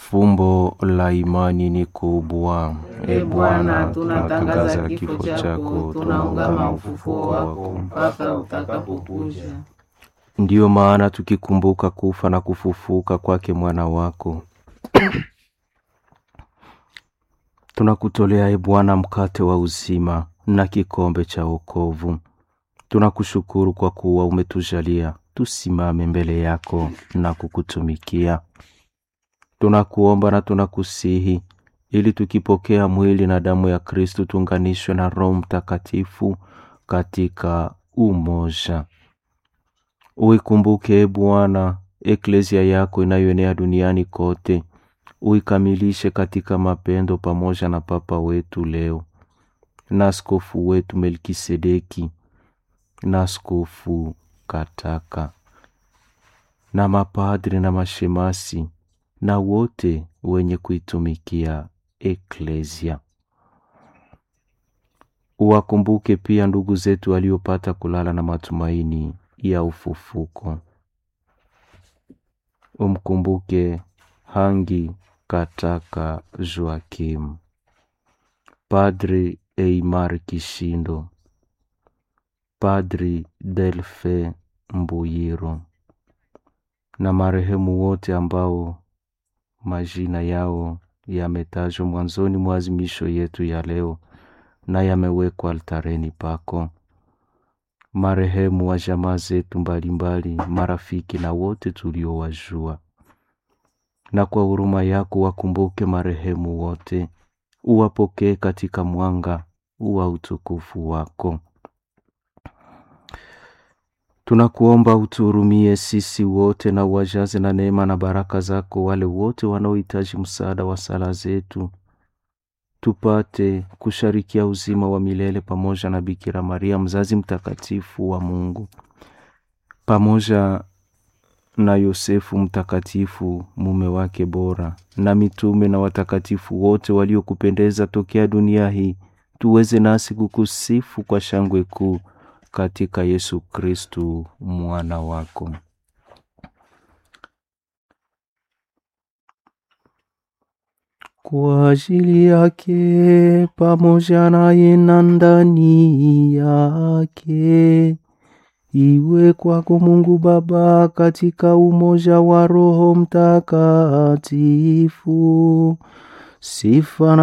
Fumbo la imani ni kubwa. E Bwana, tunatangaza kifo chako, tunaungama ufufuo wako mpaka utakapokuja. Ndiyo maana tukikumbuka kufa na kufufuka kwake mwana wako tunakutolea e Bwana mkate wa uzima na kikombe cha wokovu. Tunakushukuru kwa kuwa umetujalia tusimame mbele yako na kukutumikia. Tunakuomba na tunakusihi ili tukipokea mwili na damu ya Kristu tuunganishwe na Roho Mtakatifu katika umoja. Uikumbuke e Bwana eklezia yako inayoenea duniani kote, uikamilishe katika mapendo, pamoja na Papa wetu leo na askofu wetu Melkisedeki na askofu Kataka na mapadri na mashemasi na wote wenye kuitumikia eklezia. Uwakumbuke pia ndugu zetu waliopata kulala na matumaini ya ufufuko. Umkumbuke Hangi Kataka Joakim, Padri Eimar Kishindo, Padri Delfe Mbuyiro na marehemu wote ambao majina yao yametajwa mwanzoni mwa azimisho yetu ya leo na yamewekwa altareni pako, marehemu wa jamaa zetu mbalimbali, marafiki na wote tuliowajua. Na kwa huruma yako wakumbuke marehemu wote, uwapokee katika mwanga wa utukufu wako. Tunakuomba utuhurumie sisi wote na uwajaze na neema na baraka zako wale wote wanaohitaji msaada wa sala zetu, tupate kusharikia uzima wa milele pamoja na Bikira Maria mzazi mtakatifu wa Mungu, pamoja na Yosefu mtakatifu mume wake bora, na mitume na watakatifu wote waliokupendeza tokea dunia hii, tuweze nasi kukusifu kwa shangwe kuu katika Yesu Kristu mwana wako. Kwa ajili yake pamoja naye na ndani yake, iwe kwako Mungu Baba katika umoja wa Roho Mtakatifu sifa na